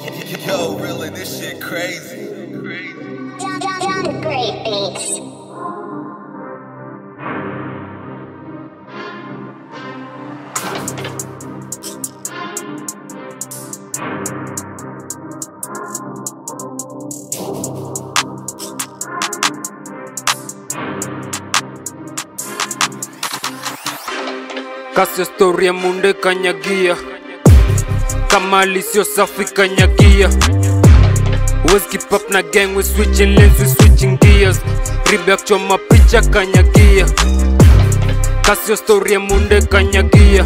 Yo, really, this shit crazy. John, John, John, great beats. Kasi story ya munde kanyagia kama alisio safi kanyagia Wes keep up na gang we switching lanes we switching gears Reback choma picha kanyagia Kasi story ya munde kanyagia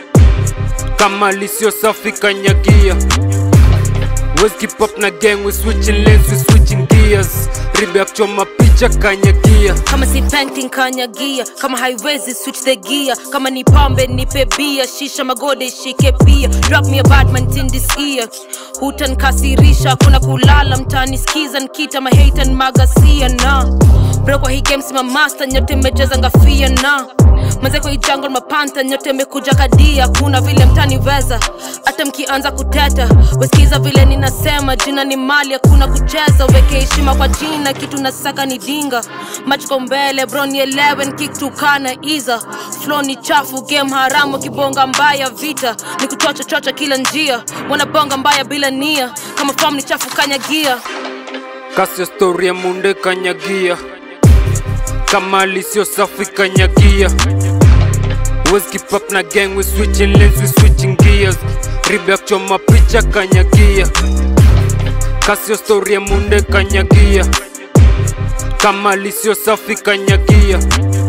kama alisio safi kanyagia Wes keep up na gang we switching lanes we switching gears Reback choma picha kanyagia kama si painting kanyagia kama haiwezi switch the gear kama ni pombe nipe bia shisha magode shike pia drop me a badman in this ear hutankasirisha kuna kulala mtani skiza nkita mahatan magasia na bro kwa hii game sima master nyote mejeza ngafia na manze kwa hii jungle mapanta nyote mekuja kadia kuna vile mtaniweza hata mkianza kuteta wesikiza vile ninasema jina ni mali hakuna kucheza weke heshima kwa jina kitu nasaka ni dinga machiko mbele bro nielewe nkiktukana iza flo ni chafu game haramu kibonga mbaya vita ni kuchocha chocha kila njia wanabonga mbaya bila nia kama fam ni chafu kanyagia Kasi story ya munde kanyagia kama alisio safi kanyagia Wes keep up na gang we switching lanes we switching gears Reback choma picha kanyagia Kasi story ya munde kanyagia kama alisio safi kanyagia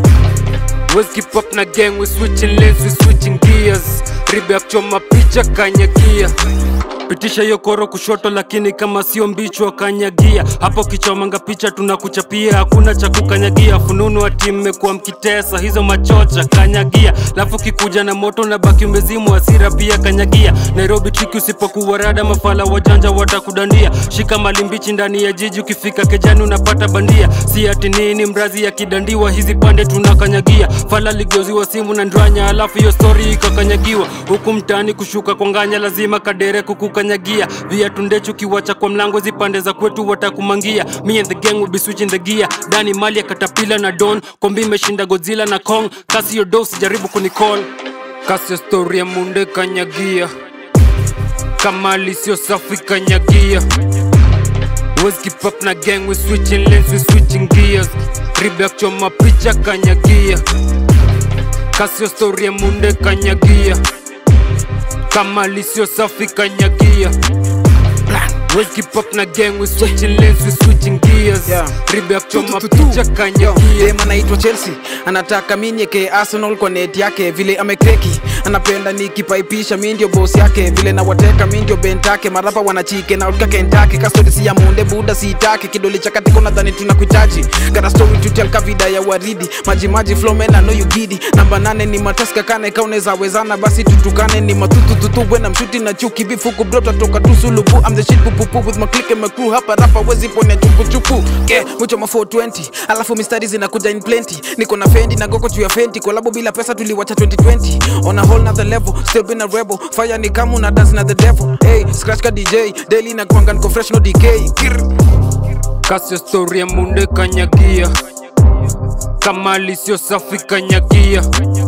Wes keep up na gang we switching lanes we switching gears Reback choma picha kanyagia pitisha hiyo koro kushoto lakini kama sio mbichwa kanyagia hapo kichomanga picha tunakuchapia hakuna cha kukanyagia fununu ati mmekuwa mkitesa hizo machocha kanyagia lafu kikuja na moto na baki umezimu hasira pia kanyagia nairobi triki usipokuwa rada mafala wajanja watakudandia shika mali mbichi ndani ya jiji ukifika kejani unapata bandia si ati nini mrazi ya kidandiwa hizi pande tunakanyagia fala ligeuziwa simu na ndranya alafu hiyo stori ikakanyagiwa huku mtaani kushuka kwa nganya lazima kadere kukukanyagia viatu ndechu kiwacha kwa mlango zipande za kwetu watakumangia me and the gang will be switching the gear dani mali ya katapila na don kombi imeshinda godzilla na kong kasi yo dos jaribu kunicall kasi ya story ya munde kanyagia kama alisio safi kanyagia Wes keep up na gang we switching lanes we switching gears Reback choma picha kanyagia kasi ya story ya munde kanyagia kama alisio safi kanyagia Wes keep up na gang we switching lanes we switching gears Yeah. Reback choma Tu, tu, tu, tu. picha Yo, kanyagia dem anaitwa chelsea anataka mi nieke arsenal kwa net yake vile amekreki anapenda nikipaipisha mi ndio bos yake vile nawateka mi ndio bentake marapa wanachike na utka kentake kastorisi ya munde buda siitake kidole cha katiko nadhani tunakuitaji gata story to tell kavida ya waridi majimaji flomena no you gidi namba nane ni mataska kane kauneza wezana basi tutukane ni matutututu wena mshuti na chuki bifuku brota toka tusulubu I'm the shit pupupu with my clique and my crew hapa rapa wezi pone chupuchupu yeah, mwicho ma 420 alafu mistari zinakuja in plenty niko na fendi na goko juu ya fenti kolabo bila pesa tuliwacha 2020 on a whole nother level still been a rebel fire ni kamu na dance na the devil hey scratch ka dj daily na kwanga niko fresh no decay Kirr. kasi ya story ya munde kanyagia kama alisio safi kanyagia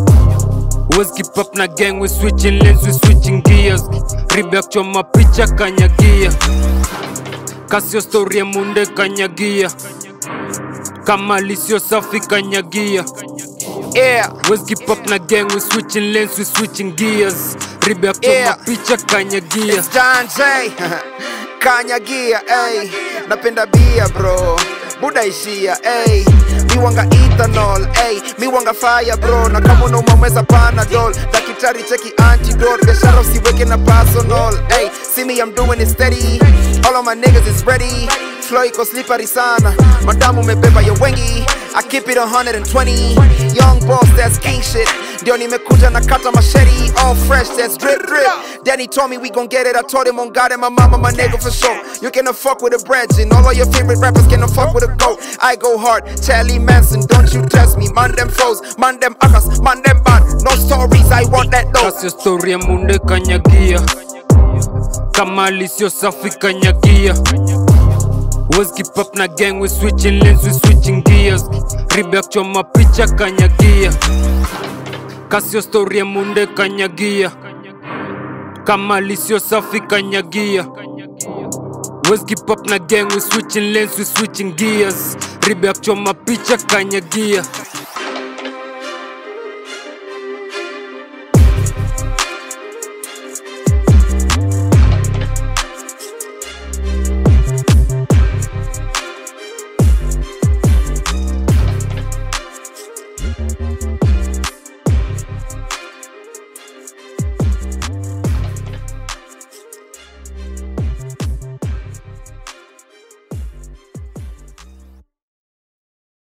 Wes keep up na gang we switching lanes we switching gears Reback choma picha kanyagia kasi ya story ya munde kanyagia kama alisio safi kanyagia yeah Wes keep up na gang we switching lanes we switching gears Reback choma Yeah. picha kanyagia It's John J. Kanyagia, ey. Napenda bia bro. Buda ishia, ey. Mi wanga ethanol, ey. Mi wanga fire bro. Na kama unaumamweza panadol. Daktari cheki antidote. Biashara usiweke na personal, ey. See me I'm doing it steady. All of my niggas is ready. Flow iko slippery sana. Madamu umebeba ya wengi. I keep it 120. Young boss, that's king shit. Ndio nimekuja na kata machete. All fresh, that's drip drip. Danny told me we gon' get it. I told him on God and my mama, my nigga for sure. You cannot fuck with a bridge, and all of your favorite rappers cannot fuck with a goat. I go hard, Charlie Manson, don't you test me. Man them foes, man them akas, man them bad. No stories, I want that though. kasi ya story ya munde kanyagia kama lisio safi kanyagia Wes keep up na gang, we switching lanes, we switching gears Reback choma picha kanyagia Kasio story ya munde kanyagia Kama lisio safi kanyagia Wes keep up na gang, we switching lanes, we switching gears Reback choma picha kanyagia